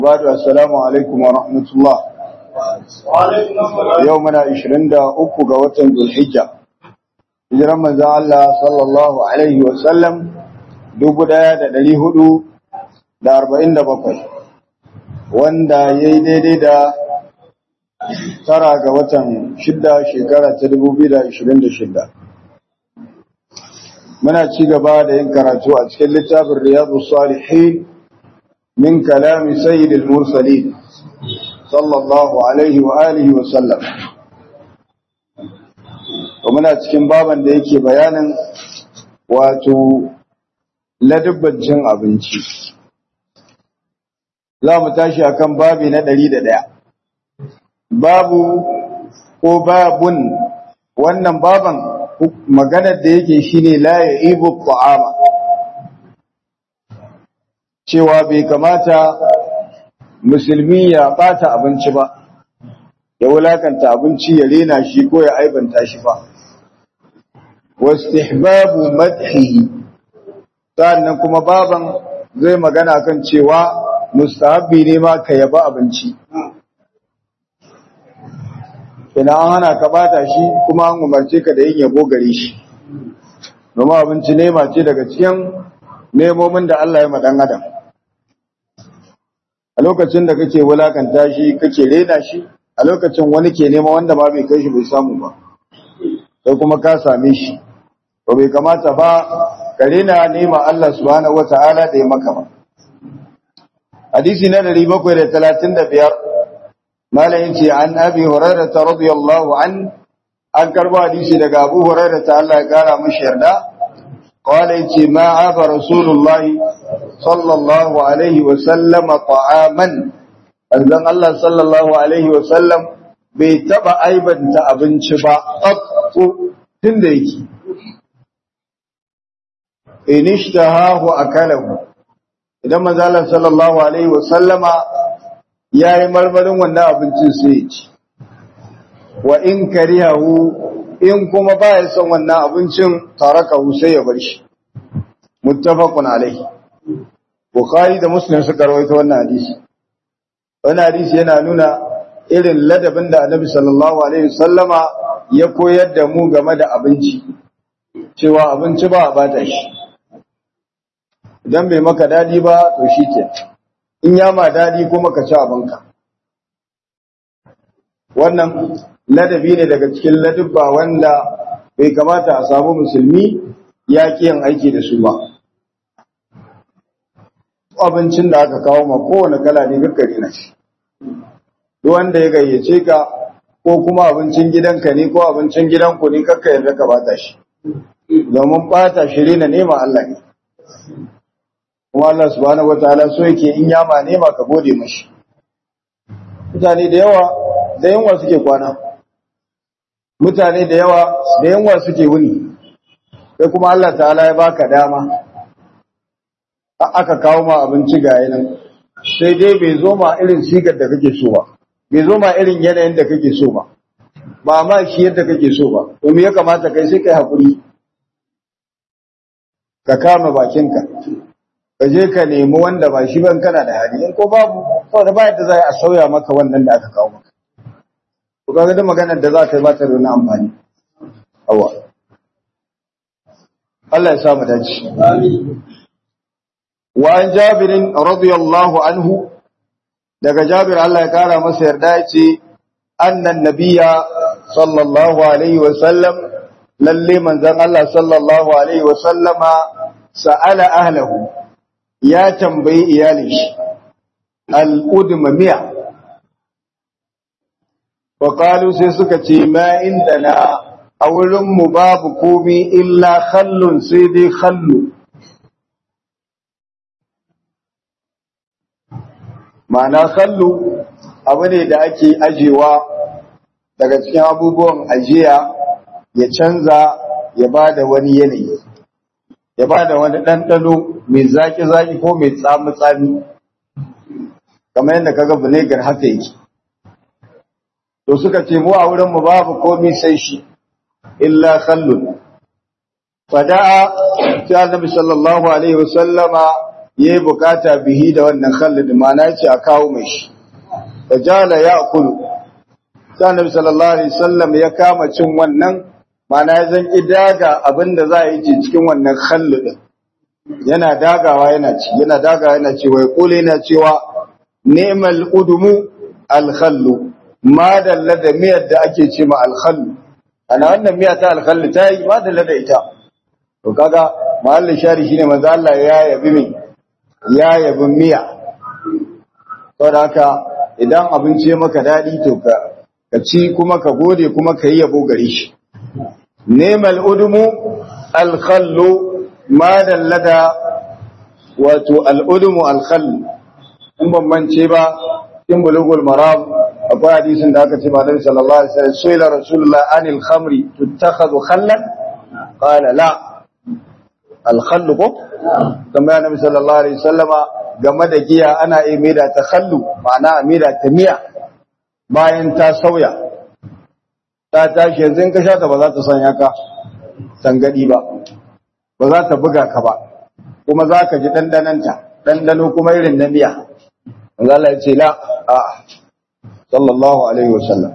بعد السلام عليكم ورحمة الله يومنا عشرين دا أكو قوة ذو الحجة hijiran manzo Allah sallallahu alaihi wa sallam dubu ɗaya da ɗari hudu da arba'in da bakwai wanda ya yi daidai da tara ga watan shidda shekara ta dubu biyu da ashirin da shidda muna ci gaba da yin karatu a cikin littafin riyadu salihin min kalami sayyidil mursalin sallallahu alaihi wa alihi wa sallam muna cikin baban da yake bayanin wato ladubban cin abinci za mu tashi akan babi na ɗari da ɗaya babu ko babun wannan baban maganar da yake shine la ya ibu ta'ama cewa bai kamata musulmi ya bata abinci ba ya wulakanta abinci ya rena shi ko ya aibanta shi ba wastihbabu madhihi sannan kuma baban zai magana kan cewa mustahabbi ne ma ka yaba abinci ina an hana ka bata shi kuma an umarce ka da yin yabo gare shi domin abinci nema ce daga cikin nemomin da Allah ya ma dan adam a lokacin da kake wulakanta shi kake rena shi a lokacin wani ke nema wanda ba bai kai shi bai samu ba sai kuma ka same shi to bai kamata ba ka rena nema Allah subhanahu wataala da ya maka ba hadisi na 735 malayin ce an abi hurairah radiyallahu an an karbo hadisi daga abu hurairah ta Allah ya kara mishi yarda qala yace ma aba rasulullahi sallallahu alaihi wa sallam ta'aman anzan Allah sallallahu alaihi wa sallam bai taba aibanta abinci ba qattu tunda yake inishtahahu akalahu idan manzo Allah sallallahu alaihi wa sallama yayi marmarin wannan abincin sai ya ci wa in karihahu in kuma baya son wannan abincin tarakahu sai ya bar shi muttafaqun alaihi bukhari da muslim suka rawaito wannan hadisi wannan hadisi yana nuna irin ladabin da annabi sallallahu alaihi wasallama ya koyar da mu game da abinci cewa abinci ba a bata shi idan bai maka dadi ba to shike in ya ma dadi kuma ka ci abinka wannan ladabi ne daga cikin ladubba wanda bai kamata a samu musulmi ya yin aiki da su ba abincin da aka kawo ma kowane kala ne gaggare na shi duk wanda ya gayyace ka ko kuma abincin gidanka ne ko abincin gidanku ne kakka yarda ka bata shi domin bata shi rena nema Allah ne kuma Allah subhanahu wataala so yake in yama nema ka gode mashi mutane da yawa da yunwa suke kwana mutane da yawa da yunwa suke wuni sai kuma Allah ta'ala ya baka dama aka kawo ma abinci ga yanan sai dai bai zo ma irin sigar da kake so ba bai zo ma irin yanayin da kake so ba ba ma shi yadda kake so ba to me ya kamata kai sai kai hakuri ka kama bakinka ka je ka nemi wanda ba shi ban kana da hali in ko babu saboda ba yadda za a sauya maka wannan da aka kawo maka to kaga da maganar da za ka yi ba ta da wani amfani awa Allah ya sa mu dace amin وعن جابر رضي الله عنه daga Jabir Allah ya kara masa yarda yace annan nabiyya sallallahu alaihi wa sallam lalle manzon Allah sallallahu alaihi wa sallama sa'ala ahlahu ya tambayi iyalin shi al-udma miya wa qalu sai suka ce ma indana a wurin mu babu komi illa khallun sai dai khallu ma'ana kallo abu ne da ake ajewa daga cikin abubuwan ajiya ya canza ya ba da wani yanayi ya ba da wani ɗanɗano mai zaƙi-zaƙi ko mai tsami-tsami kamar yadda kaga vinegar haka yake to suka ce mu a wurinmu babu komi sai shi illa khallun fada'a sai annabi sallallahu alaihi wasallama yayi bukata bihi da wannan khallid ma'ana yace a kawo mai shi fajala ya'kulu sai annabi sallallahu alaihi wasallam ya kama cin wannan ma'ana ya zan idaga abinda za a yi ci cikin wannan khallid yana dagawa yana ci yana dagawa yana ci wai kule yana cewa ni'mal udumu al khallu ma dalla da miyar da ake ce ma al khallu ana wannan miya ta al khallu ta yi ma dalla da ita to kaga mahallin shari shine manzo Allah ya yabi mi ya yabi miya saboda haka idan abinci ya maka dadi to ka ka ci kuma ka gode kuma ka yi yabo gare shi ni'mal udumu al khallu ma dallada wato al udumu al khallu in ban mance ba in bulugul maram akwai hadisin da aka ce ba nabi sallallahu alaihi wasallam suila rasulullah anil khamri tuttakhadhu khallan qala la al khallu ko tambaya nabi sallallahu alaihi wasallama game da giya ana yi maida ta khallu ma'ana maida ta miya bayan ta sauya ta tashi yanzu in ka sha ta ba za ta sanya ka tangadi ba ba za ta buga ka ba kuma za ka ji ɗanɗananta ɗanɗano kuma irin na miya manzo Allah ya ce la a sallallahu alaihi wasallam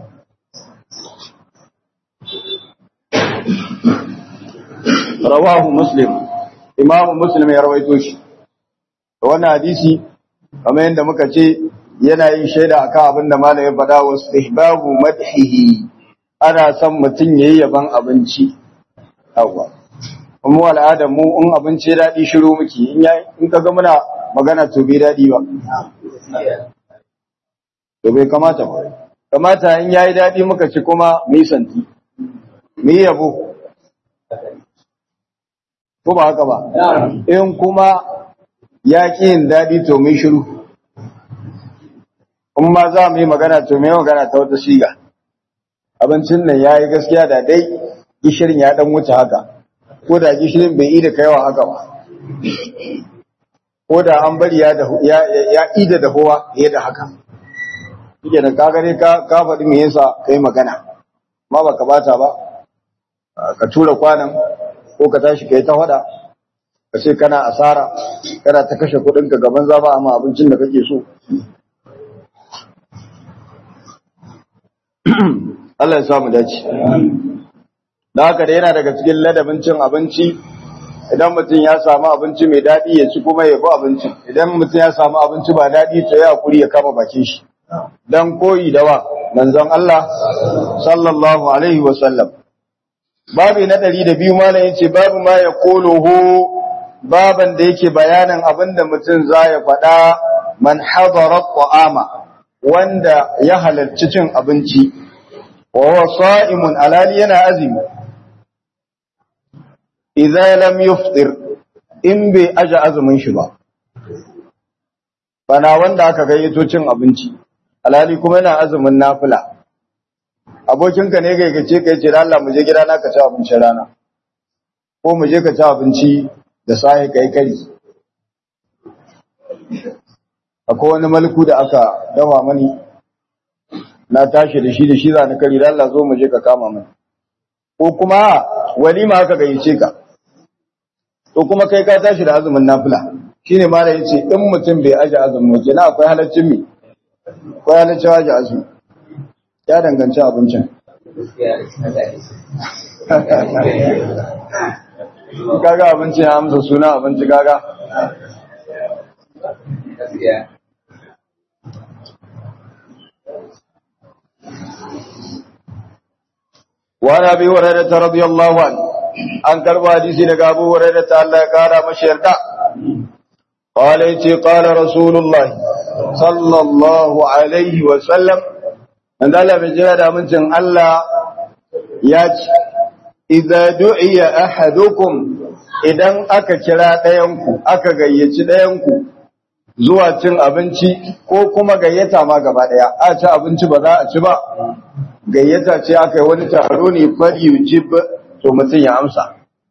rawahu muslim imamu muslim ya rawaito shi wannan hadisi kamar yadda muka ce yana yin shaida akan abin da malamin faɗa wa istihbabu madhihi ana son mutum yayi yaban abinci yawa kuma al'adar mu in abinci ya daɗi shiru muke in in kaga muna magana to bai daɗi ba to bai kamata ba kamata in yayi daɗi muka ci kuma mu yi santi mu yi yabo ko ba haka ba in kuma ya ƙi yin daɗi to mu yi shiru in ma za mu yi magana to mu yi magana ta wata siga abincin nan ya yi gaskiya da dai gishirin ya ɗan wuce haka ko da gishirin bai yi da kaiwa haka ba ko da an bari ya ida da kowa ya da haka yake da kagare ka ka faɗi me yasa kai magana ma baka bata ba ka tura kwanan ko ka tashi kai ta faɗa ka ce kana asara kana ta kashe kuɗin ka gaban zaba amma abincin da kake so Allah ya samu dace da haka da yana daga cikin ladabin cin abinci idan mutum ya samu abinci mai daɗi ya ci kuma ya bi abincin idan mutum ya samu abinci ba daɗi to ya hakuri ya kama bakin shi dan koyi da wa manzon Allah sallallahu alaihi wa sallam babu na ɗari da biyu malam yace babu ma ya kuluhu baban da yake bayanin abinda mutum za ya faɗa man hadara ta'ama wanda ya halarci cin abinci wa huwa sa'imun alali yana azumi idza lam yufṭir in bai aja azumin shi ba bana wanda aka gayyato cin abinci alhali kuma yana azumin nafila abokinka ne gayyace ka yace Allah mu je gida na ka ci abinci rana ko mu je ka ci abinci da sai kai kari akwai wani malku da aka dafa mani na tashi da shi da shi za ni kari da Allah zo mu je ka kama mani ko kuma walima aka gayyace ka to kuma kai ka tashi da azumin nafila shine ma da yace in mutum bai aje azumin waje na akwai halaccin mi akwai halaccin aje azumi ya danganci abincin kaga abinci ya amsa suna abinci kaga وعن ابي هريره رضي الله عنه an karba hadisi daga Abu Hurairah ta Allah ya kara mashi yarda qala yace qala rasulullahi sallallahu alaihi wa sallam an Allah bai jira da mincin Allah ya ce idza du'iya ahadukum idan aka kira ɗayan ku aka gayyaci ɗayan ku zuwa cin abinci ko kuma gayyata ma gaba ɗaya a ci abinci ba za a ci ba gayyata ce aka yi wani taro ne fal yujib to mutum ya amsa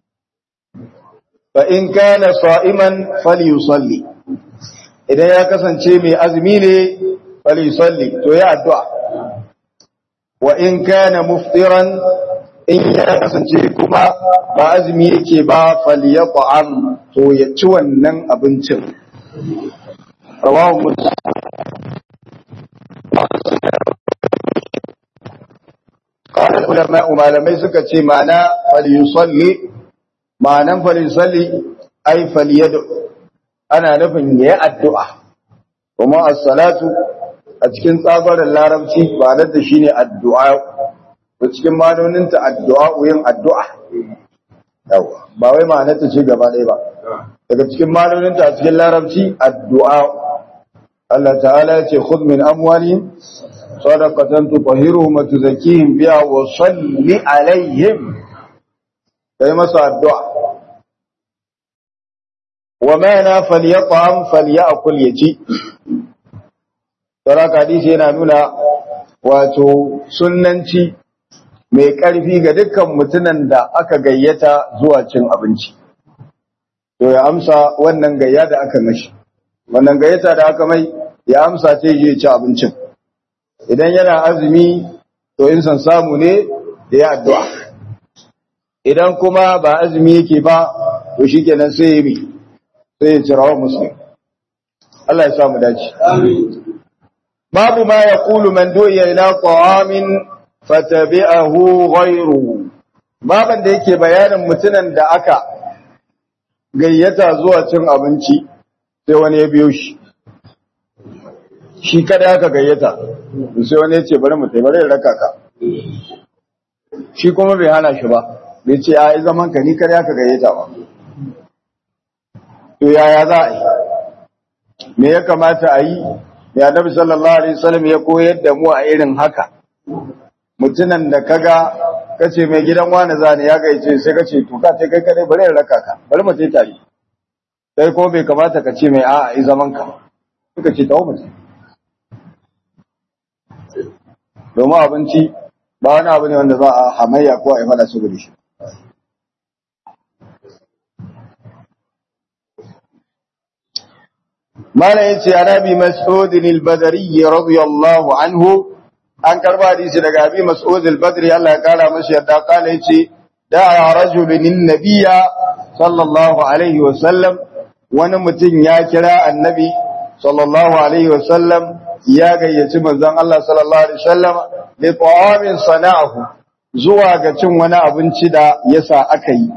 fa in kana sa'iman falyusalli idan ya kasance mai azumi ne falyusalli to ya addu'a wa in kana muftiran in ya kasance kuma ba azumi yake ba falyat'am to ya ci wannan abincin rawahu muslim qala ulama malamai suka ce ma'ana falyusalli ma'anan falyusalli ay falyad'u ana nufin yayi addu'a kuma as-salatu a cikin tsabarin larabci ba da shine addu'a to cikin manoninta addu'a yin addu'a yawa ba wai ma'anarta ce gaba ɗaya ba daga cikin manoninta a cikin larabci addu'a Allah ta'ala ya ce khudh min amwalihim sadaqatan tutahhiruhum wa tuzakkihim biha wa salli alaihim kai masa addu'a wa mana falyat'am falyakul yaci Saraka hadisi yana nuna wato sunnanci mai ƙarfi ga dukkan mutumin da aka gayyata zuwa cin abinci. To ya amsa wannan gayya da aka mashi. Wannan gayyata da aka mai ya amsa ce je ci abincin. Idan yana azumi to in san samu ne da ya addu'a. Idan kuma ba azumi yake ba to shikenan sai ya yi sai ya cirawa muslim. Allah ya samu dace. Amin. babu ma ya kulu man du'iya ila ta'amin fatabi'ahu ghayru baban da yake bayanin mutunan da aka gayyata zuwa cin abinci sai wani ya biyo shi shi kada aka gayyata sai wani ya ce bari mu bari ya raka ka shi kuma bai hana shi ba bai ce ai zaman ka ni kada aka gayyata ba to yaya za a yi me ya kamata a yi ya nabi sallallahu alaihi wasallam ya koyar da mu a irin haka mutunan da kaga kace mai gidan wani zani ya gaice sai kace to ka ce kai kadai bari in raka ka bari mu tai tare sai ko bai kamata ka ce mai a'a ai zaman ka suka ce tawo mutum domin abinci ba wani abu ne wanda za a hamayya ko a yi fada su gudu shi mala yace arabi mas'ud al-badri radiyallahu anhu an karba hadisi daga abi mas'ud al-badri Allah ya kara masa yadda kala yace da'a rajulun an-nabiyya sallallahu alaihi wa sallam wani mutum ya kira annabi sallallahu alaihi wa sallam ya gayyaci manzon Allah sallallahu alaihi wa sallam li ta'amin sana'ahu zuwa ga cin wani abinci da yasa aka yi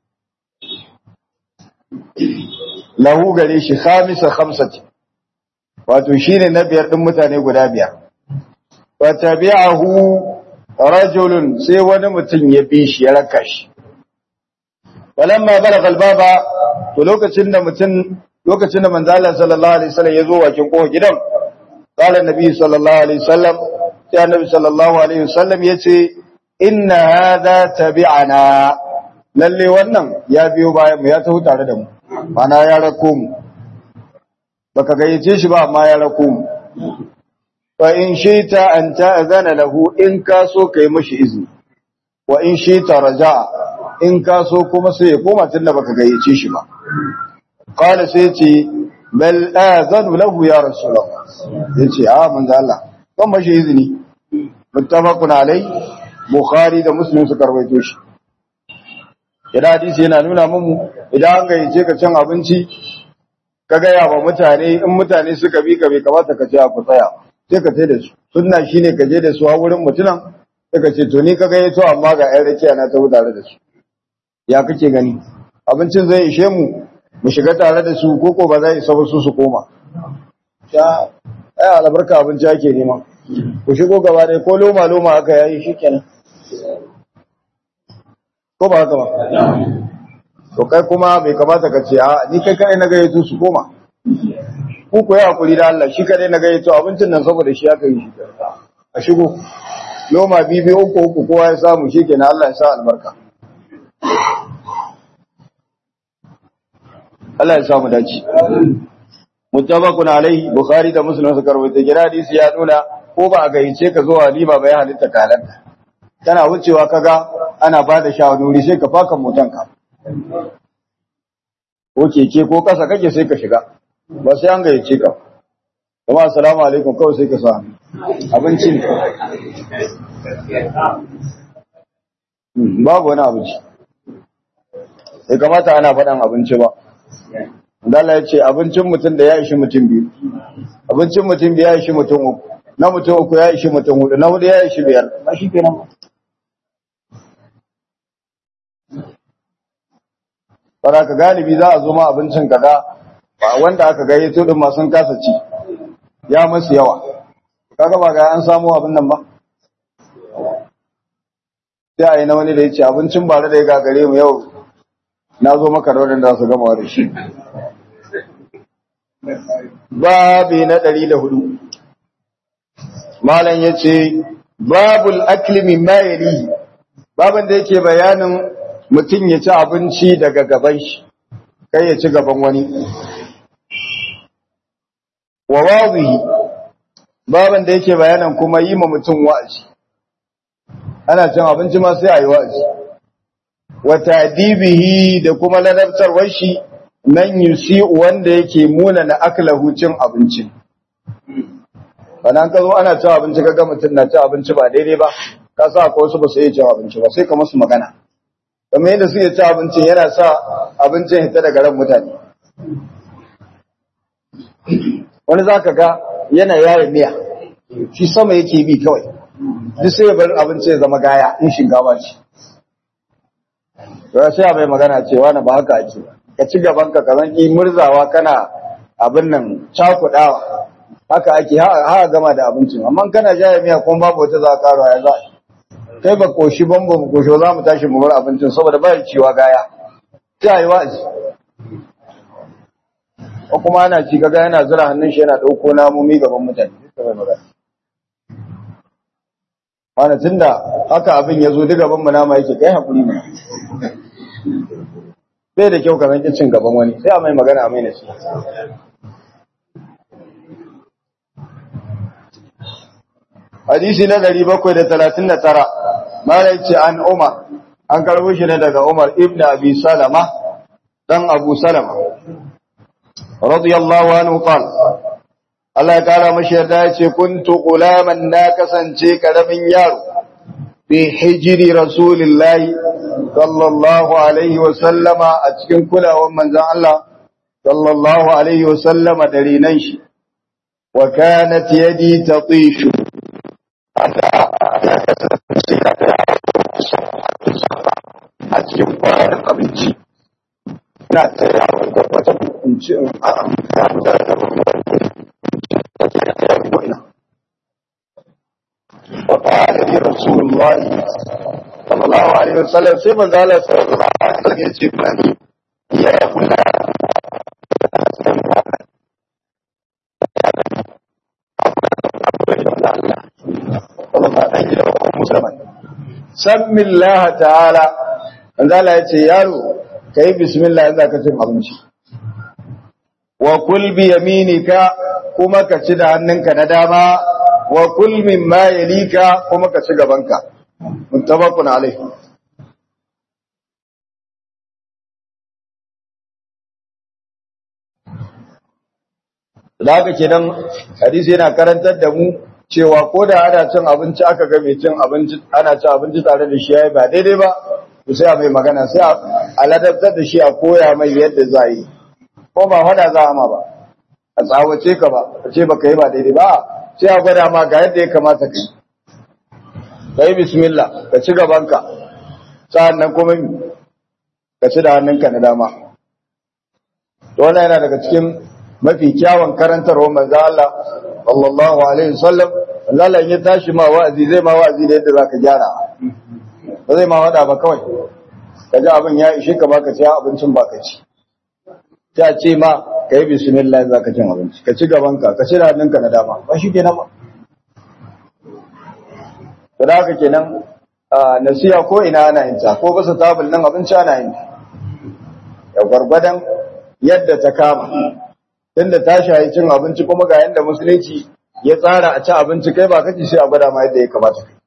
lahu gare shi khamisa khamsati wato shine na biyar din mutane guda biyar wa tabi'ahu rajulun sai wani mutum ya bi shi ya raka shi walamma balagha albaba to lokacin da mutum lokacin da manzo Allah sallallahu alaihi wasallam ya zo wakin kofar gidan qala annabi sallallahu alaihi wasallam sai annabi sallallahu alaihi wasallam yace inna hadha tabi'ana lalle wannan ya biyo bayan mu ya taho tare da mu mana ya rako mu baka gayyace shi ba amma ya rako mu fa in shita an ta'zana lahu in ka so kai mishi izini wa in shita raja'a in ka so kuma sai ya koma tunda baka gayyace shi ba qala sai ce bal azanu lahu ya rasulullah yace a manzo Allah ban mashi izini muttafaqun alai bukhari da muslim suka rawaito shi idan hadisi yana nuna mu idan an gayyace ka cin abinci ka gaya wa mutane in mutane suka bi ka bai kamata ka ce ku tsaya sai ka tai da su sunna shine ka je da su a wurin mutunan sai ka ce to ni ka gayyato amma ga ƴan rakiya na ta tare da su ya kake gani abincin zai ishe mu mu shiga tare da su koko ba zai isa ba su su koma ya ai albarka abinci ake nema ku shigo gaba dai ko loma loma aka yayi shikenan ko ba haka ba to kai kuma bai kamata ka ce a ni kai kadai na gayyato su koma ku ku yi hakuri da Allah shi kadai na gayyato abincin nan saboda shi aka yi shi a shigo loma bibi uku uku kowa ya samu shi kenan Allah ya sa albarka Allah ya sa mu dace muttafaqun alaihi bukhari da muslim suka rawaita gida hadisi ya nuna ko ba a gayyace ka zuwa walima ba ya halitta kalan kana wucewa kaga ana ba da shawarwari sai ka faka motanka ko keke ko kasa kake sai ka shiga ba sai an gayyace ka kuma assalamu alaikum kawai sai ka sa abinci ne babu wani abinci sai kamata ana faɗan abinci ba Allah ya ce abincin mutum da ya ishi mutum biyu abincin mutum biyu ya ishi mutum uku na mutum uku ya ishi mutum hudu na hudu ya ishi biyar ba shi kenan fara ka galibi za a zo ma abincin kaga ba wanda aka gayyato din ma sun kasa ci ya musu yawa kaga ba ga an samu abin nan ba sai a yi na wani da ya ce abincin bare da ya gagare mu yau na zo maka da wadanda su gama da shi babi na ɗari da hudu malam ya ce babul akli min mayali babin da yake bayanin mutum ya ci abinci daga gaban shi kai ya ci gaban wani wa wazihi babin da yake bayanin kuma yi ma mutum wa'azi ana cin abinci ma sai a yi wa'azi wa tadibihi da kuma ladabtarwar shi nan yusi wanda yake muna na aklahu cin abinci Bana ka zo ana cin abinci kaga mutum na cin abinci ba daidai ba ka sa akwai wasu ba su iya cin abinci ba sai ka musu magana kamar yadda suke cin abincin yana sa abincin hita daga ran mutane wani za ka ga yana yaya miya shi sama yake bi kawai duk sai ya bar abinci ya zama gaya in shinkafa ce to sai a bai magana cewa na ba haka ake ka ci gaban ka kazan ki murzawa kana abin nan cakudawa haka ake ha gama da abincin amma kana jaya miya kuma babu wata za ka ya za kai ba koshi ban ba mu koshi za mu tashi mu bar abincin saboda ba ciwa gaya sai ayi wa'azi ko kuma ana ci kaga yana zura hannun shi yana dauko namomi gaban mutane sai bai magana wani tunda haka abin ya zo duk gaban mu nama yake kai hakuri mu bai da kyau ka zanki cin gaban wani sai a mai magana a mai nasi hadisi na 739 malai ce an umar an karbo shi ne daga umar ibn abi salama dan abu salama radiyallahu anhu qala Allah ya kara mashi yarda ya ce kuntu gulaman na kasance karamin yaro bi hijiri rasulillahi sallallahu alaihi wa sallama a cikin kulawar manzon Allah sallallahu alaihi wa sallama da rinan shi wa kanat yadi tatishu a cikin kwayar abinci na tsayawa da wata kunci a amfani da وقال لي رسول الله صلى الله عليه وسلم سيما قال صلى الله عليه وسلم يجبني يا فلان سم الله تعالى an zala ya ce yaro ka yi bismillah yanzu ka cin abinci wa kul bi yaminika kuma ka ci da hannunka na dama wa kul mimma yalika kuma ka ci gabanka muttafaqun alaihi da haka kenan hadisi yana karantar da mu cewa ko da ana cin abinci aka ga mai cin abinci ana cin abinci tare da shi yayi ba daidai ba to sai a mai magana sai a ladabtar da shi a koya mai yadda za yi ko ba fada za a ma ba a tsawace ka ba a ce baka yi ba daidai ba sai a gwada ma ga yadda ya kamata ka yi ka yi bismillah ka ci gabanka sa'an nan kuma ka ci da hannunka na dama to wannan yana daga cikin mafi kyawun karantarwa manzo Allah sallallahu alaihi wasallam Allah in ya tashi ma wa'azi zai ma wa'azi da yadda zaka gyara ba zai ma wada ba kawai ka ji abin ya ishe ka baka ci abincin baka ci ta ce ma ka yi bismillah za ka cin abinci ka ci gabanka ka ci hannunka na dama ba shi kenan ba to da haka kenan nasiya ko ina ana yin ta ko basa tabul nan abinci ana yin ta ya gwargwadon yadda ta kama tunda ta shayi cin abinci kuma ga yadda musulunci ya tsara a ci abinci kai ba kaci sai a gwada ma yadda ya kamata kai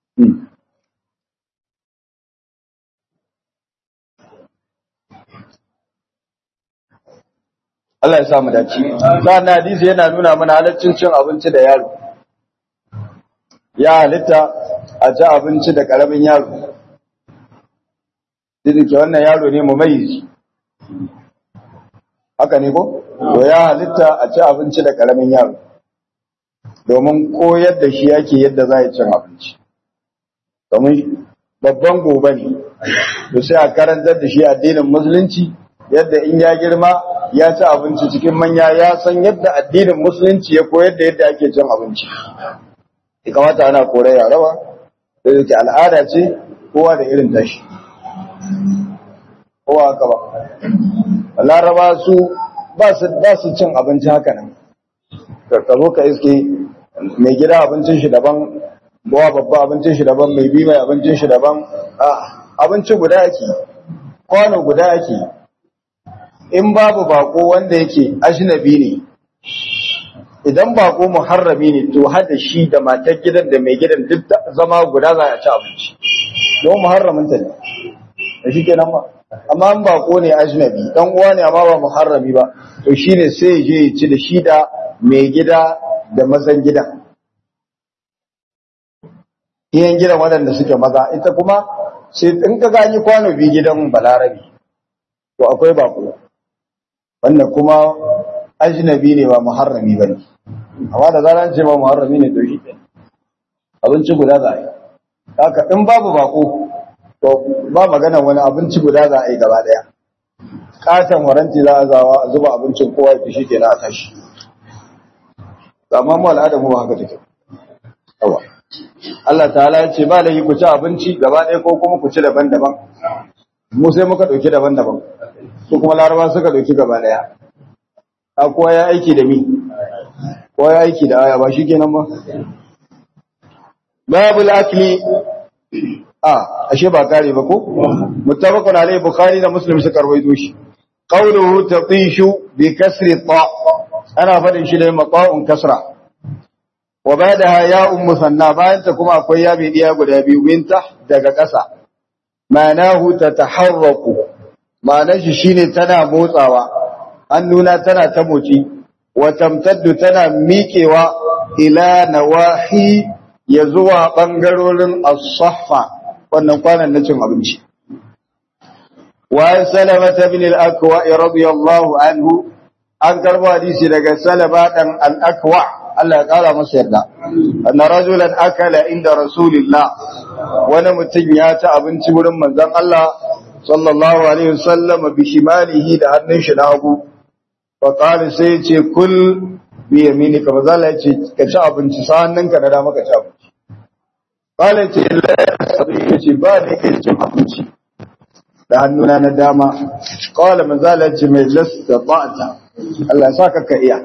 Allah ya samu dace. Sa'an hadisi yana nuna mana halaccin cin abinci da yaro. Ya halitta a ci abinci da ƙaramin yaro. Duk ke wannan yaro ne mu mai haka ne ko to ya halitta a ci abinci da karamin yaro domin koyar da shi yake yadda za a cin abinci domin babban gobe ne to sai a karantar da shi addinin musulunci yadda in ya girma ya ci abinci cikin manya ya san yadda addinin musulunci ya koyar da yadda ake cin abinci ya kamata ana korar yarawa da yake al'ada ce kowa da irin tashi kowa haka ba laraba su ba su cin abinci haka nan ka zo ka iske mai gida abincin shi daban bawa babba abincin shi daban mai bi mai abincin shi daban abinci guda yake kwano guda yake in babu bako wanda yake ajnabi ne idan bako muharrami ne to hada shi da matar gidan da mai gidan duk zama guda za a ci abinci don muharramin ta ne da shi kenan ba amma an bako ne ajnabi dan uwa ne amma ba muharrami ba to shine sai je ya ci da shi da mai gida da mazan gidan iyan gidan waɗanda suke maza ita kuma sai in ka gani kwano bi gidan balarabi to akwai bako wannan kuma ajnabi ne ba muharrami bane amma da zaran ce ba muharrami ne to shi ne abinci guda za a yi haka in babu bako to ba magana wani abinci guda za a yi gaba daya katon waranti za a zawa a zuba abincin kowa ya shi kenan a tashi amma mu al'ada mu haka take yawa Allah ta'ala ya ce ba da yi ku ci abinci gaba ɗaya ko kuma ku ci daban-daban mu sai muka ɗauki daban-daban su kuma laraba suka ɗauki gaba ɗaya a kowa ya aiki da mi kowa ya aiki da aya ba shi kenan ba babu akli a ashe ba kare ba ko muttafaqun alayhi bukhari da muslim suka rawaito shi qawluhu tatishu bi kasri ta ana fadin shi da maqa'un kasra wa ba'daha ya'un musanna bayan ta kuma akwai ya bi diya guda biyu minta daga ƙasa ma'anahu tataharraku ma'anar shi shine tana motsawa hannuna tana ta moci wa tamtaddu tana miƙewa ila nawahi ya zuwa ɓangarorin as-sahfa wannan kwanan na cin abinci wa salama bin al-akwa radiyallahu anhu an karbo hadisi daga salama dan al-akwa Allah ya kara masa yarda anna rajulan akala inda rasulillah wani mutum ya ci abinci wurin manzon Allah sallallahu alaihi wasallam bi shimalihi da hannun shi na hagu fa qala sai ce kul bi yaminika manzon Allah ya ce ka ci abinci sa hannunka na dama ka ci abinci qala ce la ce ba da yake cin abinci da hannuna na dama qala manzon Allah ya ce mai lasta ta'ata Allah ya saka ka iya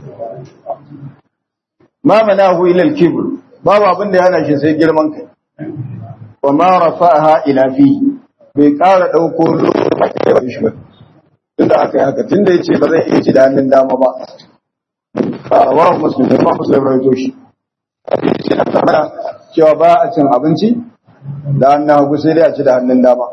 ma manahu ila al-kibr babu abin da yana shi sai girman kai wa ma rafa'aha ila fi bai ƙara dauko lokacin shi ba tunda aka yi haka tunda yace ba zai iya ci da hannun dama ba a wa muslim da muslim rawaito shi cewa ba a cin abinci da hannun hagu sai dai a ci da hannun dama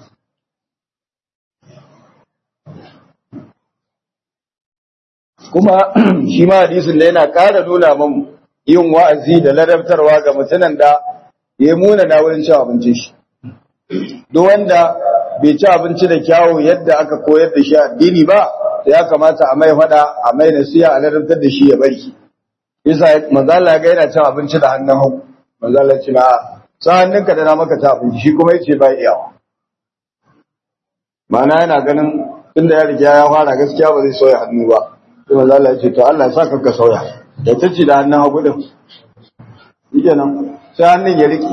kuma shi ma hadisin da yana ƙara nuna mun yin wa'azi da ladabtarwa ga mutanen da ya muna na wurin cin abincin shi duk wanda bai ci abinci da kyawu yadda aka koyar da shi addini ba da ya kamata a mai fada a mai nasiya a ladabtar da shi ya bari yasa manzo Allah ga yana cin abinci da hannun hagu manzo Allah ce ma sa hannunka da na maka ci abinci shi kuma yace ba iyawa ma'ana yana ganin tunda ya riga ya fara gaskiya ba zai soya hannu ba sai manzo Allah ya ce to Allah ya saka ka sauya da ta ci da hannun hagu din yake nan sai hannun ya rike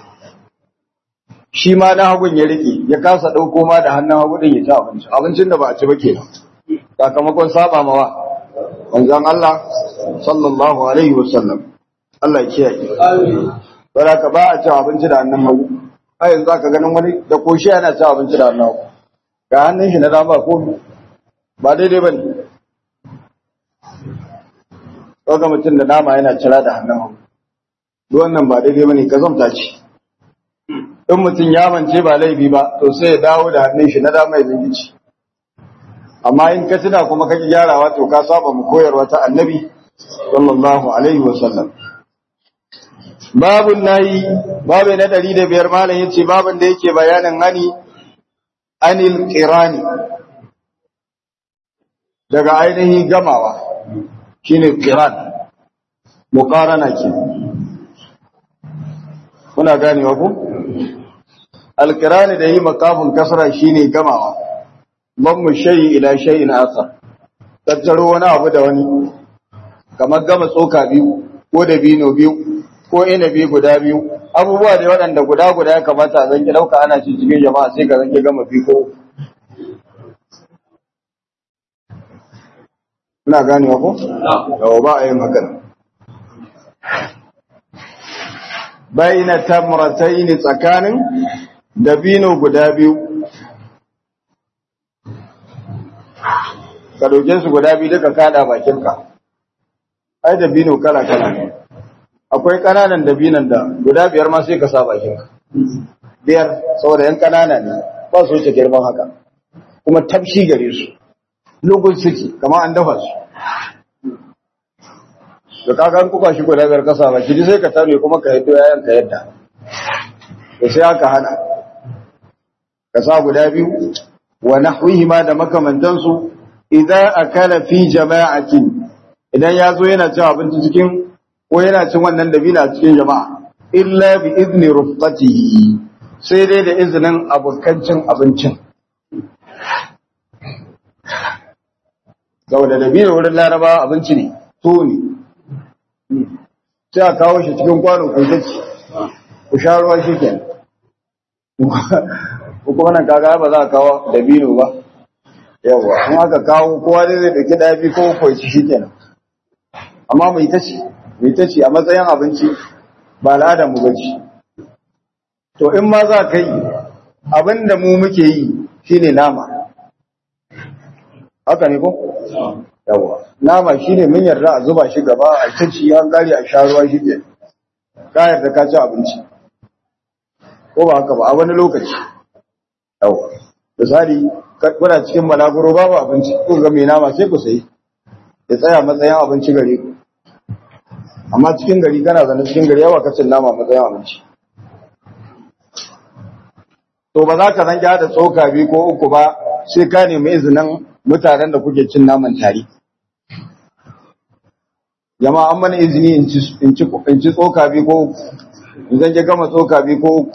shi ma na hagun ya rike ya kasa dauko ma da hannun hagu din ya ci abinci abincin da ba a ci ba kenan sakamakon saba mawa manzon Allah sallallahu alaihi wasallam Allah ya kiyaye amin baraka ba a ci abinci da hannun hagu a yanzu aka ganin wani da koshi yana ci abinci da hannun hagu ga hannun shi na dama ko ba daidai bane Ɗauka mutum da nama yana cira da hannun hagu. Duk wannan ba daidai bane ka zamta ce. In mutum ya mance ba laifi ba, to sai ya dawo da hannun shi na dama ya zangici. Amma in ka tuna kuma kake gyarawa to ka saba mu koyarwa ta annabi sallallahu alaihi wa sallam. Babun nayi, babu na ɗari da biyar malam yace babun da yake bayanin hani anil qirani daga ainihin gamawa shine qiran muqarana ke kuna ganewa ku alqirani da yi makafin kasra shine gamawa mu shay'i ila shay'in akhar tattaro wani abu da wani kamar gama tsoka biyu ko da bino biyu ko inabi guda biyu abubuwa da waɗanda guda guda ya kamata a zanki ɗauka ana ci cikin jama'a sai ka zanki gama biyu ko ina ganewa ko? yawa ba a yin hakan bayna tamratayn tsakanin dabino guda biyu ka dauke su guda biyu duka kada bakinka ai dabino kala kala ne akwai kananan dabinan da guda biyar ma sai ka sa bakinka biyar saboda yan kanana ne ba su wuce girman haka kuma tabshi gare su lugun suke kamar an dafa su da kaga an kuka shi guda biyar kasa ba kiji sai ka tare kuma ka yaddo yayan ka yadda to sai aka hana ka sa guda biyu wa nahwihima da makamantan su idan akala fi jama'atin idan ya zo yana cin abinci cikin ko yana cin wannan dabina cikin jama'a illa bi izni rufqatihi sai dai da izinin abokan cin abincin saboda dabino wurin laraba abinci ne to ne sai a kawo shi cikin kwano ku ta ci ku sha ruwa shi ke ko kuma nan kaga ba za a kawo dabino ba yawa in aka kawo kowa dai zai dauki dafi ko ko ci shi kenan amma mai ta ci mai ta ci a matsayin abinci ba al'adar mu bace to in ma za ka yi abin da mu muke yi shine nama haka ne ko yawa nama shine mun yarda a zuba shi gaba a taci an gari a sha ruwa shi ke ka yarda ka ci abinci ko ba haka ba a wani lokaci yawa misali kuna cikin balaguro babu abinci ko ga mai nama sai ku sayi ya tsaya matsayin abinci gare ku amma cikin gari kana zane cikin gari yawa kacin nama matsayin abinci to ba za ka zan da tsoka biyu ko uku ba sai ka nemi izinin mutanen da kuke cin naman tare jama'a an mana izini in ci tsoka biyu ko in zan gama tsoka biyu ko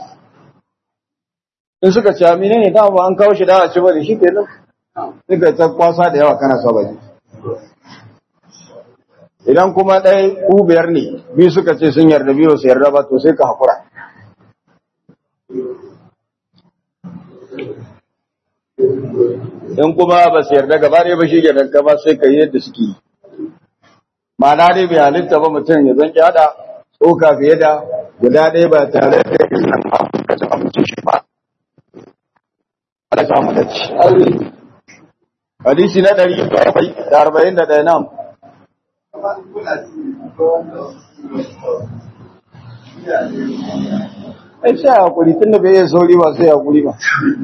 in suka ci amina ne dama ba an kawo shi da a ci bane shi kenan suka ta kwasa da yawa kana saba ne idan kuma ɗaya ku biyar ne biyu suka ce sun yarda biyu su yarda ba to sai ka haƙura in kuma ba su yarda gaba ne ba shi ke danka ba sai ka yi yadda suke yi ma'ana dai bai halitta ba mutum ya zan haɗa tsoka fiye da guda ɗaya ba tare da izinin ka ci abincin shi ba ala samu da ci hadisi na ɗari da arba'in da ɗaya nan ai sai hakuri tun da bai yi sauri ba sai hakuri ba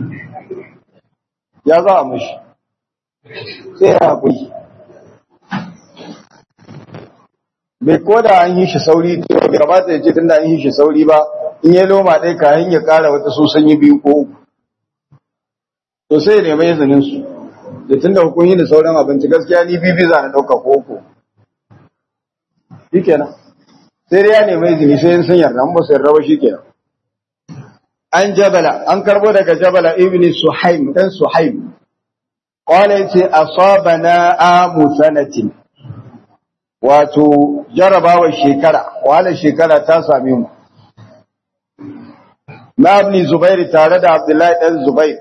ya za a mashi sai ya haƙuri bai koda an yi shi sauri bai gabata ya ce tun da an yi shi sauri ba in yi loma ɗai kayan ya ƙara wata su sanyi biyu ko uku to sai ya nema izinin su da tun da hukun yi da sauran abinci gaskiya ni bibi za na ɗauka ko uku shi kenan sai dai ya nema izini sai yin sun yarda an ba su yarda ba shi kenan an jabala an karbo daga jabala ibn suhaim dan suhaim qala yace asabana amu sanatin wato jarabawa shekara wala shekara ta same mu na ibn zubair tare da abdullahi dan zubair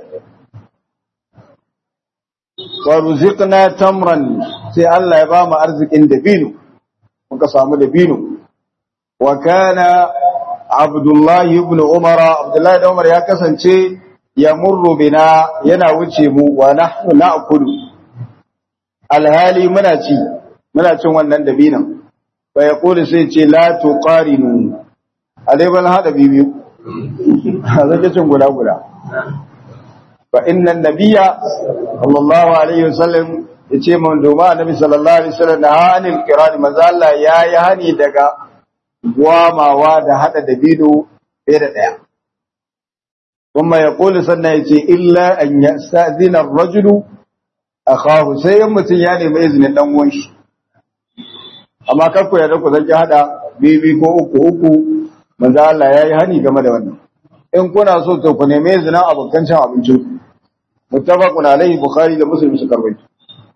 wa ruziqna tamran sai Allah ya ba mu arzikin dabino muka samu dabino wa kana Abdullahi ibn Umar Abdullahi da Umar ya kasance ya murru bina yana wuce mu wa nahnu na'kulu alhali muna ci muna cin wannan dabinan fa yaqulu sai ce la tuqarinu alai ban hada bibiyu zaka cin guda guda fa inna nabiyya sallallahu alaihi wasallam yace mun doma annabi sallallahu alaihi wasallam da hanil qiran manzo Allah yayi hani daga gwamawa da hada dabino fiye da ɗaya. Kuma ya ƙoli sannan ya ce, Illa an ya sa'zina rajulu akahu sai in mutum ya nemi izinin dan uwan shi amma kar ku yarda ku zanki hada bibi ko uku uku manzo Allah yayi hani game da wannan in kuna so to ku nemi izinin abokan cin abincin muttafaqun alaihi bukhari da muslim suka rawaito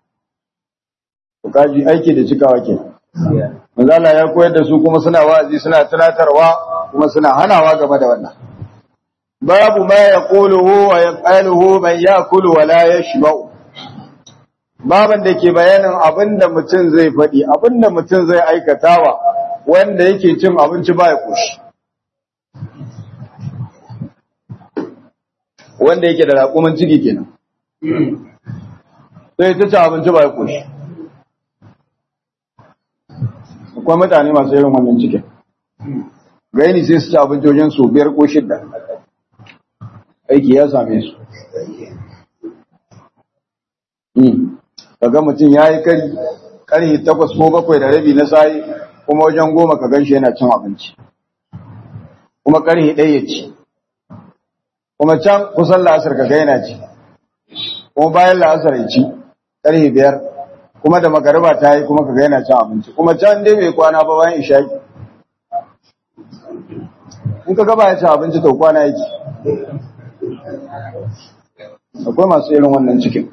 ku kaji aiki da cikawa ke manzo Allah ya koyar da su kuma suna wa'azi suna tunatarwa kuma suna hanawa game da wannan babu ma yaquluhu wa yaqaluhu man yakulu wa la yashba'u baban da ke bayanin abinda mutum zai faɗi abinda mutum zai aikatawa wanda yake cin abinci ba ya koshi wanda yake da raƙumin ciki kenan sai ta ci abinci ba ya koshi akwai mutane masu irin wannan cikin gaini sai su ci abinci wajen su biyar ko shidda aiki ya same su kaga mutum ya yi kari karhi takwas ko bakwai da rabi na sayi kuma wajen goma ka gan shi yana cin abinci kuma karhi ɗaya ya ci kuma can kusan la'asar ka yana ci kuma bayan la'asar ya ci karhi biyar kuma da magariba ta yi kuma ka yana cin abinci kuma can dai bai kwana ba bayan isha'i in ka gaba ya ci abinci to kwana yake akwai masu irin wannan cikin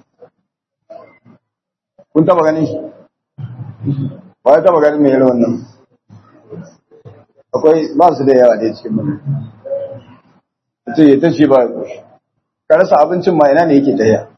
kun taba ganin shi ba ya taba ganin mai irin wannan akwai ba su da yawa da cikin mana mutum ya ta ce ba ya koshi ka rasa abincin ma ina ne yake taya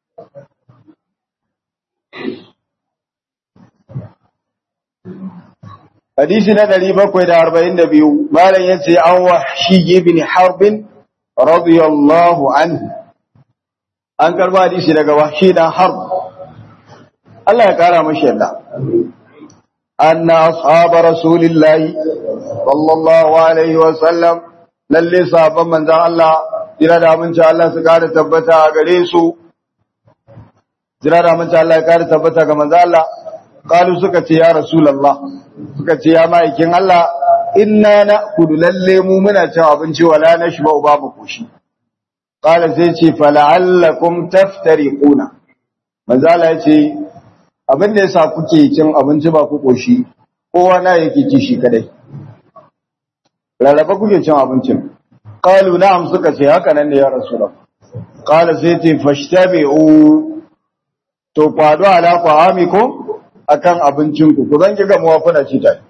hadisi na ɗari bakwai da arba'in da biyu malam ya ce an wahshi ibn harbin radiyallahu anhu an karba hadisi daga wahshi dan harb Allah ya kara mashi yadda anna ashab rasulillahi sallallahu alaihi wa sallam lalle sahabban manzon Allah jira da aminci Allah su kara tabbata a gare su jira da aminci Allah ya kara tabbata ga manzon Allah qalu suka ce ya rasulullah suka ce ya ma'aikin Allah inna na'kulu lalle mu muna cin abinci wala nashba babu koshi qala sai ce fala'allakum taftariquna manzo Allah ya ce abin da yasa kuke cin abinci ba ku koshi kowa na yake ci shi kadai rarraba kuke cin abincin qalu na'am suka ce haka nan ne ya rasulullah qala sai ce fashtabi'u to kwado ala qamikum akan abincinku ku zan kiga muwa kuna ci tare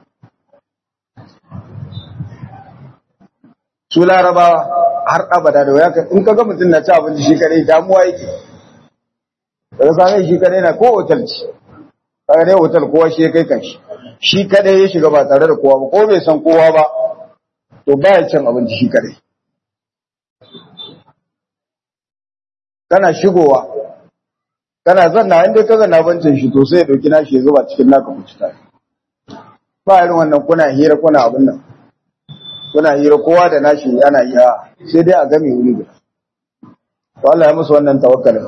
su larabawa har abada da waya in kaga mutum na ci abinci shi kadai damuwa yake daga same shi kadai na ko hotel ci kaga dai hotel kowa shi ya kai kanshi shi kadai ya shiga ba tare da kowa ba ko bai san kowa ba to baya cin abinci shi kadai kana shigowa kana zanna inda ka zanna bancin shi to sai ya dauki nashi ya zuba cikin naka ku cita ba irin wannan kuna hira kuna abin nan kuna hira kowa da nashi ana iya sai dai a game wuri guda to Allah ya musu wannan tawakkalin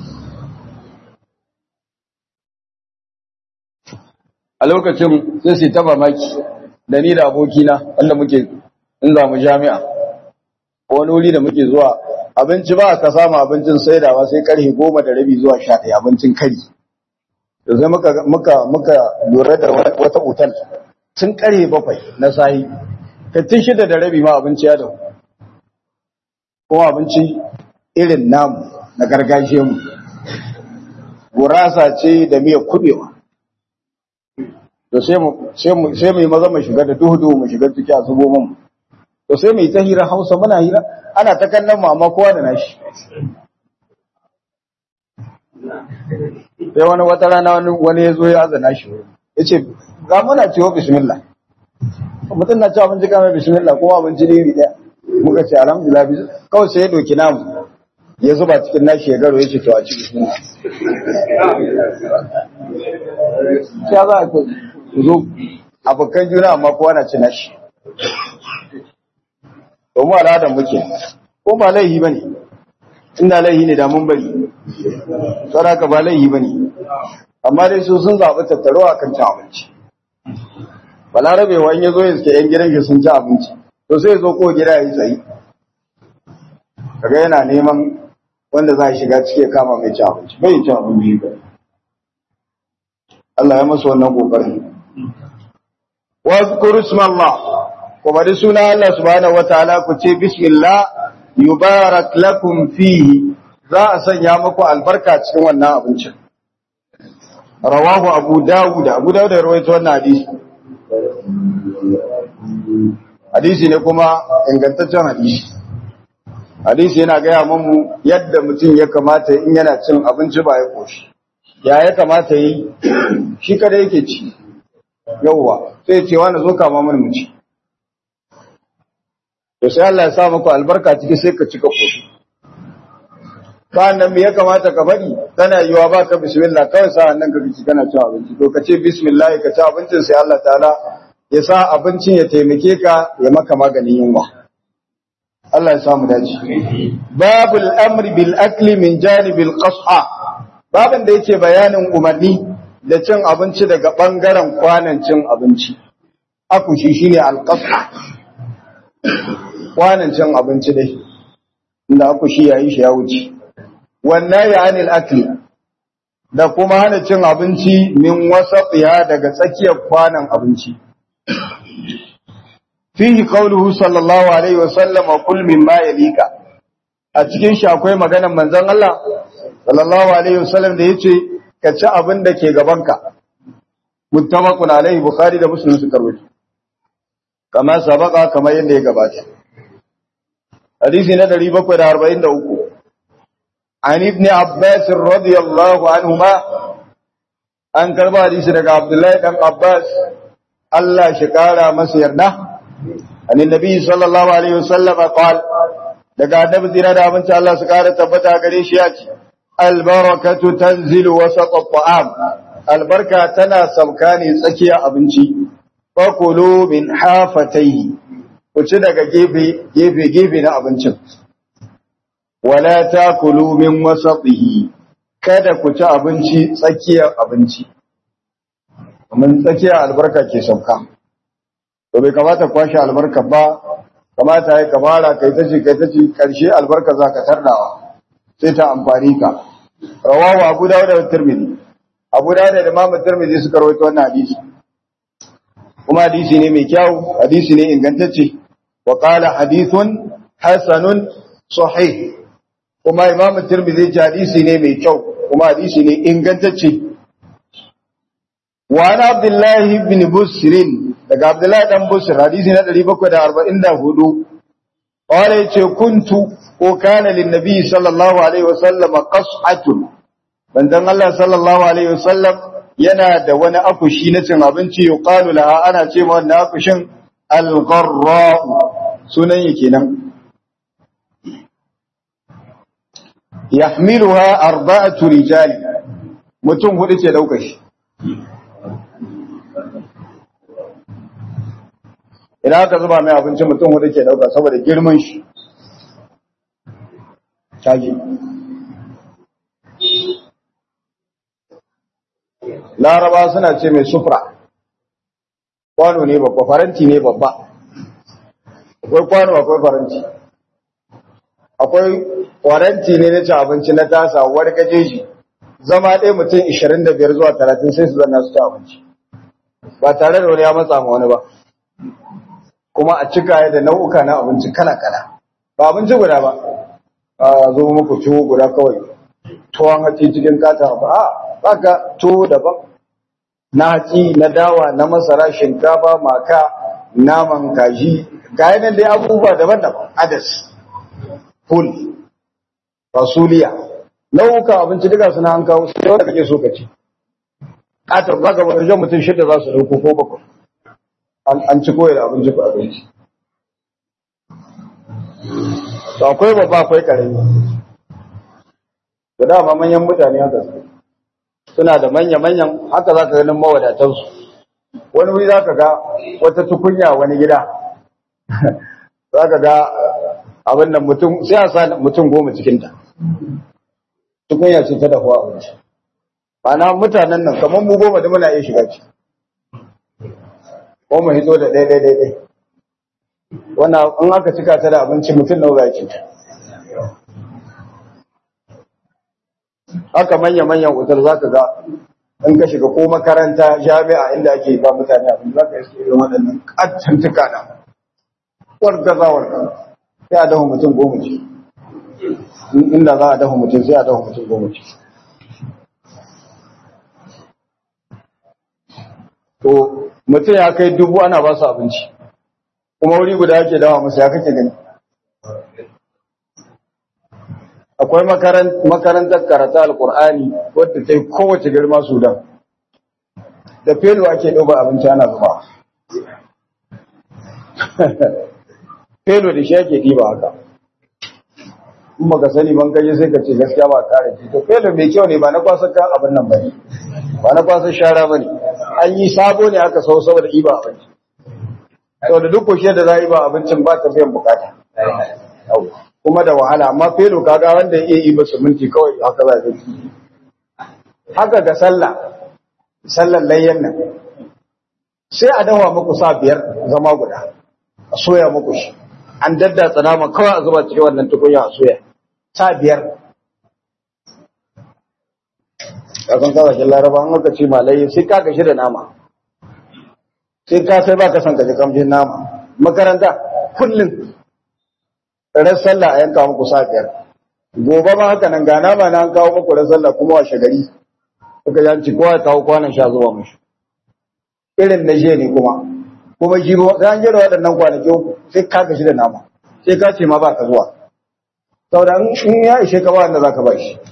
a lokacin sai su ta mamaki da ni da abokina wanda muke in za mu jami'a wani wuri da muke zuwa abinci ba ka samu abincin saidawa sai karfe goma da rabi zuwa sha ɗaya abincin kari da sai muka muka muka lura da wata otal tun karfe bakwai na sahi tun shida da rabi ma abinci ya dawo kuma abinci irin namu na gargajiyar mu gurasa ce da miyar kubewa to sai mu sai mu sai mu yi maza mu shiga da duhu duhu mu shiga ciki a zubo mu to sai mu yi ta hira Hausa muna hira ana ta kallon mu amma kowa da nashi sai wani wata rana wani wani ya zo ya azana shi ya ce ga muna cewa bismillah mutum na cewa abinci kamar bismillah kuma abinci ne ɗaya muka ce alhamdulillah kawai sai ya doki namu ya zuba cikin nashi ya garo ya ce to a ci bismillah ya za a zo abokan juna amma kowa na ci nashi domin al'adar muke ko ba laihi ba ne inda laihi ne da mun bari saraka ba laihi ba ne amma dai su sun zaɓi tattaro a kan cin abinci balarabe wa in ya zo ya suke yan gidan shi sun ci abinci to sai ya zo ko gida ya yi tsayi kaga yana neman wanda za a shiga ciki ya kama mai cin abinci bai cin abinci ba Allah ya masa wannan kokarin wa zkuru ismallah ku bari suna Allah subhanahu wataala ku ce bismillah yubarak lakum fihi za a sanya muku albarka cikin wannan abincin rawahu abu dawud abu dawud ya rawaito wannan hadisi hadisi ne kuma ingantaccen hadisi hadisi yana gaya mamu yadda mutum ya kamata in yana cin abinci ba ya koshi ya ya kamata yi shi kada yake ci yauwa sai ce wani zo kama mana mu ci to sai Allah ya sa maka albarka ciki sai ka cika koshi sa'annan me ya kamata ka bari tana yiwa baka bismillah kawai sa'annan ka bici kana cin abinci to ka ce bismillah ka ci abincin sai Allah ta'ala ya sa abincin ya taimake ka ya maka maganin yunwa Allah ya samu dace babul amri bil akli min janibil qas'a babin da yake bayanin umarni da cin abinci daga bangaren kwanan cin abinci akushi shine al qas'a kwanan cin abinci dai inda akushi yayi shi ya wuce wannan ya anil akli da kuma hana cin abinci min wasaqiha daga tsakiyar kwanan abinci fihi qawluhu sallallahu alaihi wa sallam kul mimma yalika a cikin shi akwai maganar manzon Allah sallallahu alaihi wa sallam da yace ka ci abin da ke gabanka muttafaqun alaihi bukhari da muslim suka rawaito kama sabaka kamar yadda ya gabata hadisi na 743 عن ابن عباس رضي الله عنهما an karba hadisi daga Abdullahi dan Abbas Allah shi kara masa yarda annabi nabi sallallahu alaihi wasallam qal daga annabi zira da abinci Allah su kara tabbata gare shi ya ce albarakatu tanzilu wasat at-ta'am albarka tana sauka ne tsakiyar abinci fakulu min hafatayhi ku ci daga gefe gefe gefe na abincin wala takulu min wasatihi kada ku ci abinci tsakiyar abinci mun tsakiyar albarka ke sauka to bai kamata kwashe albarka ba kamata ya kamara kai ta ce kai ta ce karshe albarka zaka tardawa sai ta amfani ka rawahu abu dawud da tirmidhi abu dawud da imam tirmidhi suka rawaito wannan hadisi kuma hadisi ne mai kyau hadisi ne ingantacce wa qala hadithun hasanun sahih kuma imamu tirmidhi ce hadisi ne mai kyau kuma hadisi ne ingantacce wa ana abdullahi ibn busrin daga abdullahi dan busr hadisi na 744 qala yace kuntu ko kana lin nabi sallallahu alaihi wasallam qas'atun bandan Allah sallallahu alaihi wasallam yana da wani akushi na cin abinci yuqalu laha ana ce ma wannan akushin al-gharra sunan yake nan yahmiluha arba'atu rijal mutum hudu ce dauka shi idan aka zuba mai abinci mutum hudu ke dauka saboda girman shi caji laraba suna ce mai sufra kwano ne babba faranti ne babba akwai kwano akwai faranti akwai faranti ne na ci abinci na tasa wani gaje shi zama ɗaya mutum 25 zuwa 30 sai su zanna su ci abinci ba tare da wani ya matsa ma wani ba kuma a cika ya da nau'uka na abinci kala-kala ba abinci guda ba a zo muku tuwo guda kawai tuwon hatsi cikin kata ba a baka tuwo daban na hatsi na dawa na masara shinkafa maka naman kaji ga yanar dai abubuwa daban-daban adas ful fasuliya nau'ukan abinci duka suna an kawo su yau da kake so ka ci katar za ka wajen mutum shida za su ɗauko ko bakwai an ci koyar abinci ko abinci to akwai babba akwai karami da dama manyan mutane haka su suna da manya-manyan haka za ka ganin mawadatansu wani wuri za ka ga wata tukunya wani gida za ka ga abin da mutum sai a sa mutum goma cikinta tukunya ce ta dafuwa abinci Ma'ana mutanen nan kamar mu goma da muna iya shiga ci ko mu hito da ɗaya ɗaya ɗaya wannan in aka cika ta da abinci mutum nawa za ci haka manya-manyan otal za ka ga in ka shiga ko makaranta jami'a inda ake ba mutane abin za ka iske irin waɗannan ƙattantuka na wargazawar ka sai a dafa mutum goma ce inda za a dafa mutum sai a dafa mutum goma ce to mutum ya kai dubu ana ba su abinci kuma wuri guda yake dawa musu ya kake gani akwai makarantar karata alkur'ani wadda ta yi kowace girma sudan da felo ake ɗauka abinci ana zuba felo da shi ake ɗiba haka in baka sani ban kaje sai ka ce gaskiya ba kare ce to felo mai kyau ne ba na kwasa kan abin nan bane ba na kwasa shara bane an yi sabo ne aka sau saboda ɗiba abinci saboda duk kushe da za a yi ba abincin ba ta biyan bukata kuma da wahala amma felo kaga wanda ya yi ba minti kawai haka za ta ci haka ga sallah sallan layyan nan sai a dawa muku sa biyar zama guda a soya muku shi an daddatsa nama kawai a zuba cikin wannan tukunya a soya sa biyar kasan kasashen laraba an aka ce malayi sai ka gashi da nama sai ka sai ba ka san ka ji kamshin nama makaranta kullum ran sallah a yanka muku sa biyar gobe ma haka nan ga nama na an kawo muku ran sallah kuma washe gari kuka yanci kowa ya kawo kwanan sha zuwa mushi irin na je ne kuma kuma shi sai an jira waɗannan kwanaki sai ka gashi da nama sai ka ce ma ba ka zuwa saboda in ya ishe ka ba wanda za ka ba shi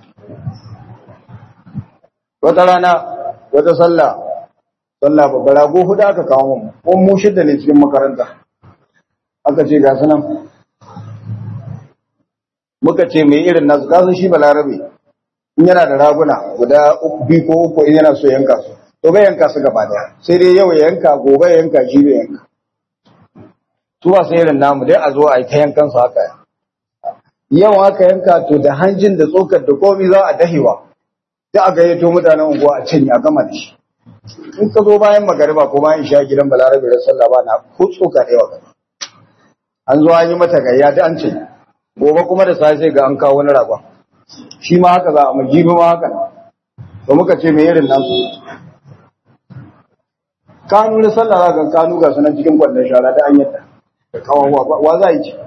wata rana wata sallah sallah babbar rago hudu aka kawo mu ko mu shidda ne cikin makaranta aka ce ga sunan muka ce mai irin nasu kasan shi balarabe in yana da raguna guda biyu ko uku in yana so yanka su to bai yanka su gaba daya sai dai yau ya yanka gobe ya yanka shi bai yanka su ba sai irin namu dai a zo a yi ta yankan su haka yau aka yanka to da hanjin da tsokar da komi za a dahewa da a gayyato mutanen unguwa a cinye a gama da shi in ka zo bayan magariba ko bayan sha gidan balarabe da sallah ba na ko tsoka da yawa an zo an yi mata gayya da an ce gobe kuma da safe ga an kawo wani ragon shi ma haka za a majibi ma haka to muka ce mai irin nan kanu na sallah za ka kanu ga sunan cikin kwallon shara da an yadda da kawo wa za yi ci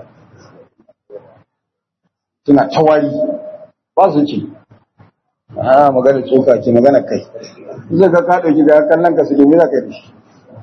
suna tawari ba su ci a magana tsoka ce magana kai zai ka ka ɗauki da kallon ka su domin za ka yi da shi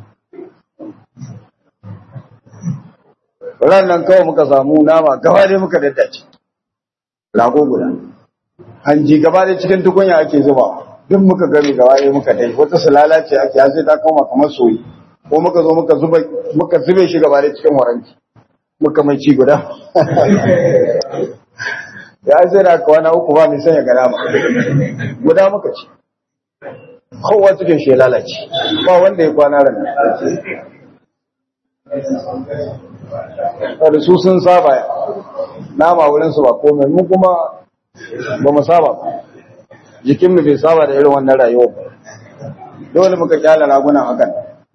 nan kawai muka samu nama gaba dai muka daddace rago guda hanji gaba dai cikin tukunya ake zuba duk muka gami gaba dai muka dai wata sulala ce ake sai ta koma kamar soyi ko muka zo muka zuba muka zube shi gaba dai cikin waranki muka mai ci guda ya sai da kwana uku ba mai sanya gana ma guda muka ci kowa cikin shi lalace ba wanda ya kwana ran da su sun saba nama wurinsu ba komai mu kuma ba mu saba ba jikinmu bai saba da irin wannan rayuwa ba dole muka kyala ragunan hakan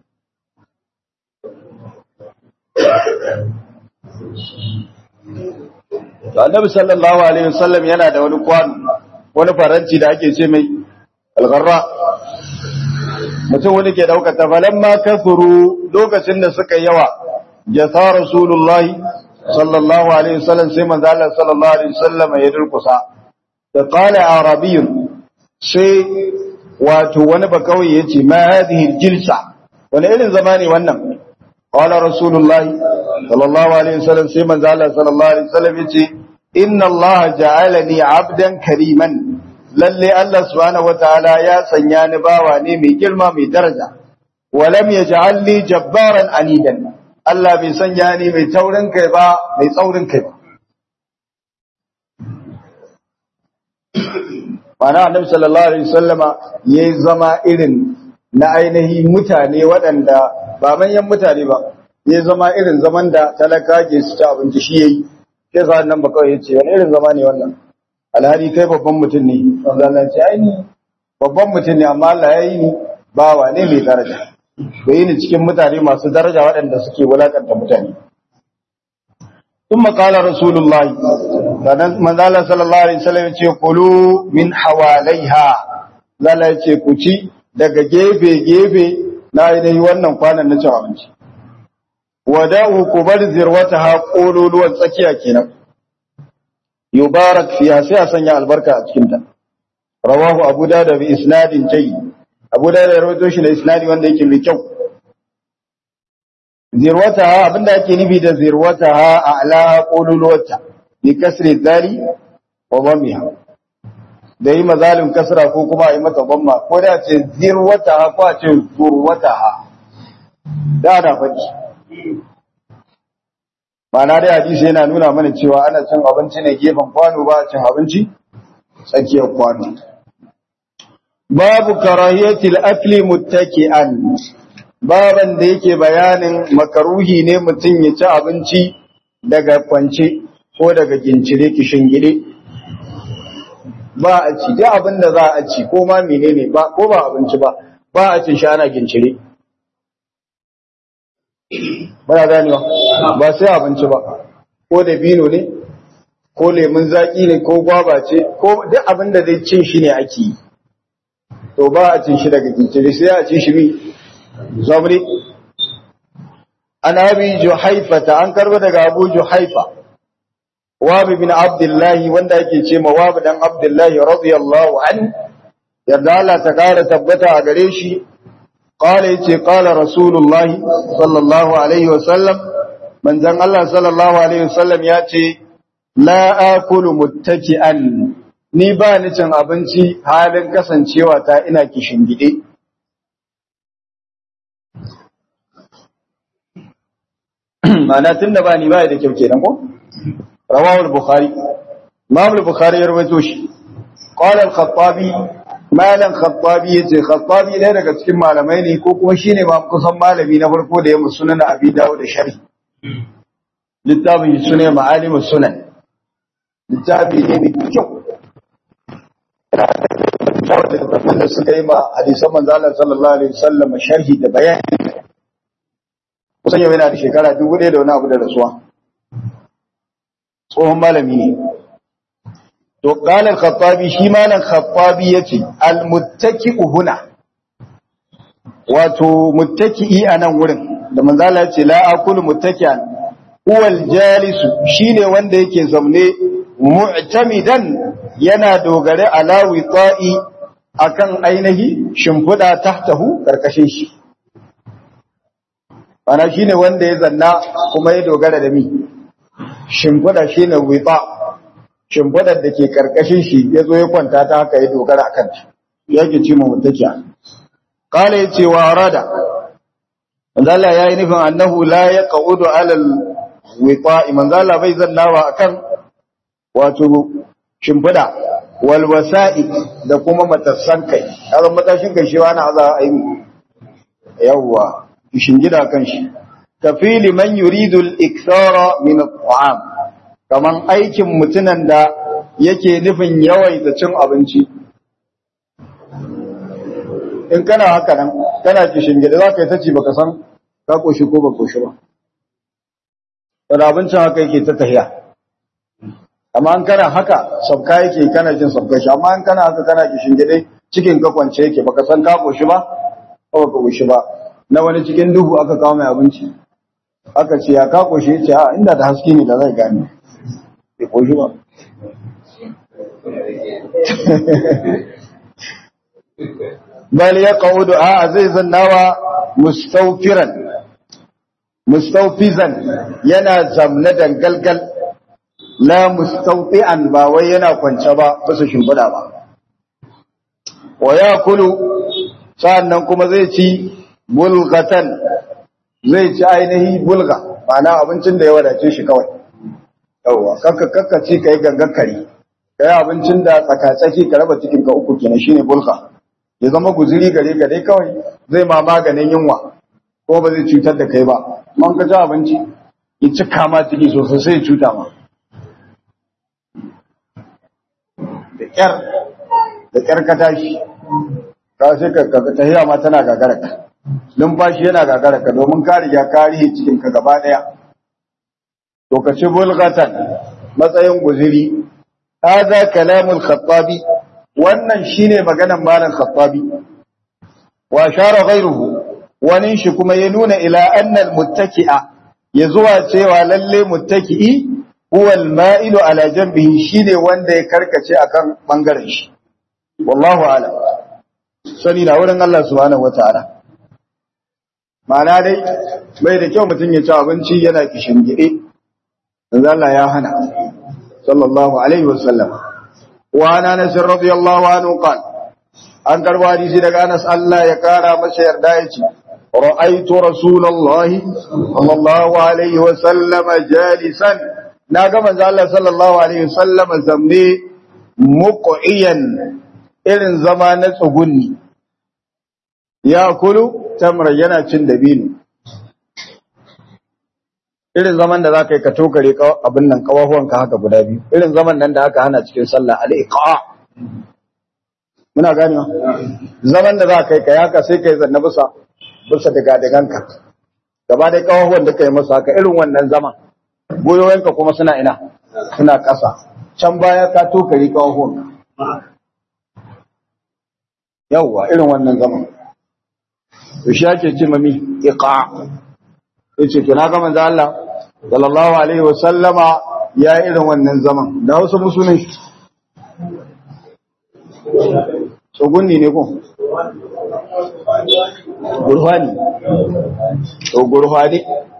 annabi sallallahu alaihi wasallam yana da wani kwano wani faranti da ake ce mai algarra mutum wani ke daukar ta falamma kasuru lokacin da suka yawa jasa rasulullahi sallallahu alaihi wasallam sai manzo Allah sallallahu alaihi wasallam ya durkusa da qala arabiyyun sai wato wani bakawai yace ma hadhihi jilsa wani irin zamani wannan qala rasulullahi sallallahu alaihi wasallam sai manzo Allah sallallahu alaihi wasallam yace inna Allah ja'alani 'abdan kariman lalle Allah subhanahu wataala ya sanya ni bawa ne mai girma mai daraja walam yaj'alni jabbaran anidan Allah bai sanya ni mai taurin kai ba mai tsaurin kai ba mana annabi sallallahu alaihi wasallama yayi zama irin na ainihi mutane waɗanda ba manyan mutane ba yayi zama irin zaman da talaka ke su ta abinci shi yayi sai sa nan ba kawai yace wani irin zama ne wannan alhari kai babban mutum ne wanda Allah ce ai ni babban mutum ne amma Allah yayi ni bawa ne mai daraja bai yi ni cikin mutane masu daraja waɗanda suke wulakanta mutane ثم قال رسول الله manzala sallallahu alaihi wasallam ce kulu min hawalaiha zala ce ku ci daga gefe gefe na ainihi wannan kwanan na cin abinci wada'u ku bar zirwata ha kololuwan tsakiya kenan yubarak fiha sai a sanya albarka a cikin ta rawahu abu da bi isnadin jayyid abu da ya rawaito shi da isnadi wanda yake mai kyau zirwataha abinda ake nufi da zirwataha a ala qululwata bi kasri dhali wa dhammiha da yi mazalin kasra ko kuma yi mata dhamma ko da ce zirwataha ko a ce zurwataha da da faɗi ma'ana dai hadisi yana nuna mana cewa ana cin abinci ne gefen kwano ba a cin abinci tsakiyar kwano babu karahiyatil akli muttaki'an baban da yake bayanin makaruhi ne mutum ya ci abinci daga kwance ko daga gincire gide. ba a ci da abin da za a ci ko ma menene ba ko ba abinci ba ba a cin shi ana gincire ba ya ganewa ba sai abinci ba ko da bino ne ko lemun zaki ne ko gwaba ce ko duk abin da zai cin shi ne ake yi to ba a cin shi daga gincire sai a ci shi mi zabri an abi juhaifata an karba daga abu juhaifa wabi bin abdullahi wanda yake ce ma wabi dan abdullahi radiyallahu an yarda Allah ta kara tabbata a gare shi qala yace qala rasulullah sallallahu alaihi wasallam manzon Allah sallallahu alaihi wasallam ya ce la akulu muttaki'an ni ba ni cin abinci halin kasancewa ta ina kishin gide ma'ana tunda ba ni ba da kyau kenan ko rawahu al-bukhari imam al-bukhari ya rawaito shi qala al-khattabi malan khattabi yace khattabi ne daga cikin malamai ne ko kuma shine ma kusan malami na farko da ya musunan abi dawud da sharhi littafin sunan ma'alim sunan littafi ne mai kyau da suka yi ma hadisan manzo Allah sallallahu alaihi wasallam sharhi da bayani kusan yau yana da shekara dubu ɗaya da wani abu da rasuwa tsohon malami ne to ƙalar khattabi shi malam khattabi ya ce almuttaki huna wato muttaki'i a nan wurin da manzala ya ce la akulu muttaki'an huwal jalisu shine wanda yake zaune mu'tamidan yana dogare ala wita'i akan ainihi shimfiɗa tahtahu karkashin shi ana shine wanda ya zanna kuma ya dogara da mi shimfiɗa shine wita shimfiɗar da ke karkashin shi ya zo ya kwanta ta haka ya dogara akan ta yake ce mu mutakiya qala yace wa arada manzala yayi nufin annahu la yaqudu ala al-wita manzala bai zannawa akan wato shimfiɗa wal wasa'i da kuma matassan kai har matashin kai shi wani aza aini yawwa gida kan shi kafili man yuridu al-ikthara min at-ta'am kaman aikin mutunan da yake nufin yawaita cin abinci in kana haka nan kana gida za ka yi tace baka san ka koshi ko ba koshi ba da abincin haka yake ta tahiya amma an kana haka sabka yake kana jin sabka shi amma an kana haka kana gida cikin ka kwance yake baka san ka koshi ba ko baka koshi ba na wani cikin duhu aka kawo mai abinci aka ce ya kako shi ce a inda da haske ne da zai gane bai koshi ba bal ya qaudu a zai zannawa mustawfiran mustawfizan yana zamna dangalgal la mustawti'an ba wai yana kwance ba bisa shimfida ba wa yakulu sa'annan kuma zai ci bulgatan zai ci ainihi bulga ma'ana abincin da ya wadace shi kawai yawwa kakka kakka ci kai gangan kari kai abincin da tsakatsaki ka raba cikin ka uku kenan shine bulga ya zama guzuri gare ka dai kawai zai ma maganin yunwa ko ba zai cutar da kai ba man ka ci abinci ya ci kama ciki sosai sai ya cuta ma da kyar da kyar ka tashi ka sai ka tahiya ma tana gagara ka numfashi yana gagara ka domin ka riga ka rihe cikin ka gaba daya to ka ci bulghatan matsayin guziri hadha kalamul khattabi wannan shine maganar malam khattabi wa shara ghayruhu wani shi kuma ya nuna ila annal muttaki'a ya zuwa cewa lalle muttaki'i huwa al-ma'ilu ala janbihi shine wanda ya karkace akan bangaren shi wallahu a'lam sani na wurin Allah subhanahu wataala ma'ana dai bai da kyau mutum ya ci abinci yana kishin gide manzo Allah ya hana sallallahu alaihi wasallam wa ana Anas radiyallahu anhu qala an karbo hadisi daga Anas Allah ya kara masa yarda yace ra'aytu rasulullahi sallallahu alaihi wasallam jalisan naga manzo Allah sallallahu alaihi wasallam zamne muqiyan irin zama na tsugunni ya kulu tamra yana cin dabino irin zaman da za ka yi ka tokare abin nan kawahuwanka haka guda biyu irin zaman nan da aka hana cikin sallah al'iqa muna gani zaman da za ka yi ka yaka sai ka yi zanna bisa bisa daga daganka gaba dai kawahuwan da ka yi masa haka irin wannan zaman goyoyinka kuma suna ina suna ƙasa can baya ka tokare kawahuwanka yawwa irin wannan zaman to shi ake ce mami iqa yace to na ga manzo Allah sallallahu alaihi wasallama ya irin wannan zaman da Hausa musulun shi tsogunni ne ko gurfani to gurfani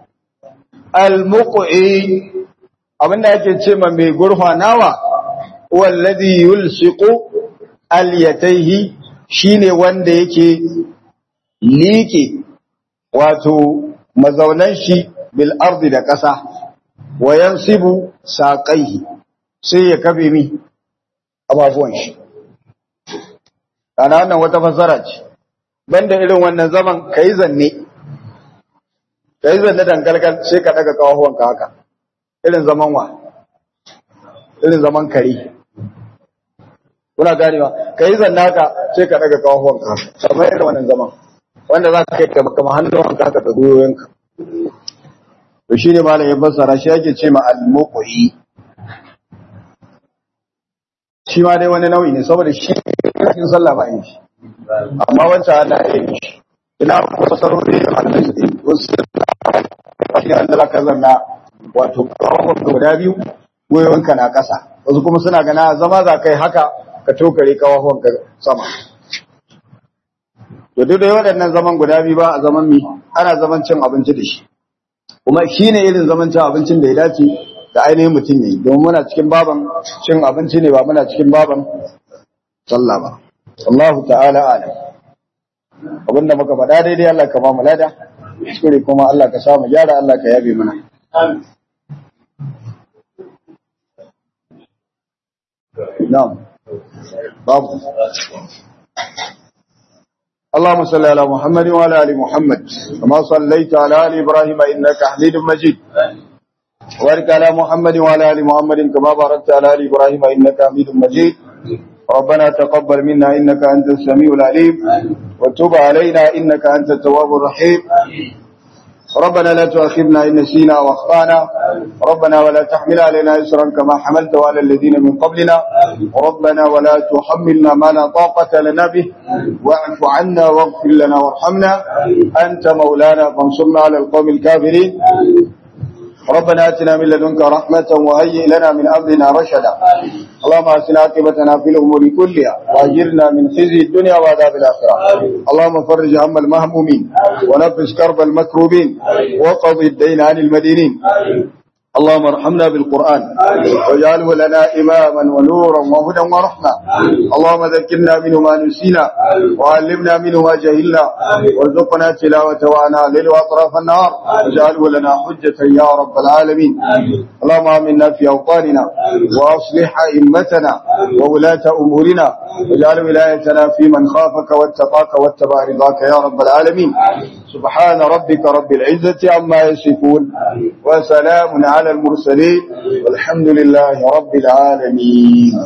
al-muqi abinda yake ce ma mai gurfanawa wallazi yulsiqu al-yatayhi shine wanda yake liƙe wato mazaunan shi bil ardi da ƙasa wa yansibu saqaihi sai ya kabe mi ababuwan shi ana wannan wata fasara ce banda irin wannan zaman kai zanne kai zanne dangalgal sai ka daga kawahuwan ka haka irin zaman wa irin zaman kare kuna ganewa kai zanne haka sai ka daga kawahuwan ka haka kamar irin wannan zaman wanda za ka kai kama hannun ka ka goyoyinka to shi ne malam ya fassara shi yake ce ma al-muqi shi ma dai wani nau'i ne saboda shi cikin sallah ba yin shi amma wancan ana yin shi ina kuma fasarori da annabi wasu shi ne Allah ka zanna wato kawon guda biyu goyoyinka na ƙasa wasu kuma suna gana zama za kai haka ka tokare kawon ka sama to duk da waɗannan zaman guda biyu ba a zaman mi ana zaman cin abinci da shi kuma shi ne irin zaman cin abincin da ya dace da ainihin mutum ya yi domin muna cikin baban cin abinci ne ba muna cikin baban sallah ba Allahu ta'ala alam abinda muka faɗa daidai Allah ka ba mu lada kuskure kuma Allah ka samu gyara Allah ka yabe mana na'am babu اللهم صل على محمد وعلى ال محمد كما صليت على ال ابراهيم انك حميد مجيد وبارك على محمد وعلى ال محمد كما باركت على ال ابراهيم انك حميد مجيد ربنا تقبل منا انك انت السميع العليم وتب علينا انك انت التواب الرحيم ربنا لا تؤاخذنا ان نسينا واخطانا ربنا ولا تحمل علينا اسرا كما حملته على الذين من قبلنا ربنا ولا تحملنا ما لا طاقه لنا به واعف عنا واغفر لنا وارحمنا انت مولانا فانصرنا على القوم الكافرين ربنا اتنا من لدنك رحمه وهيئ لنا من امرنا رشدا اللهم اسنا عاقبتنا في الامور كلها واجرنا من خزي الدنيا وعذاب الاخره اللهم فرج هم المهمومين ونفس كرب المكروبين وقض الدين عن المدينين اللهم ارحمنا بالقرآن واجعله لنا إماما ونورا وهدى ورحمة اللهم ذكرنا منه ما نسينا وعلمنا منه ما جهلنا وارزقنا تلاوته وعنا الليل وأطراف النهار واجعله لنا حجة يا رب العالمين اللهم آمنا في أوطاننا وأصلح أئمتنا وولاة أمورنا واجعل ولايتنا في من خافك واتقاك واتبع رضاك يا رب العالمين سبحان ربك رب العزة عما يصفون وسلام على المرسلين والحمد لله رب العالمين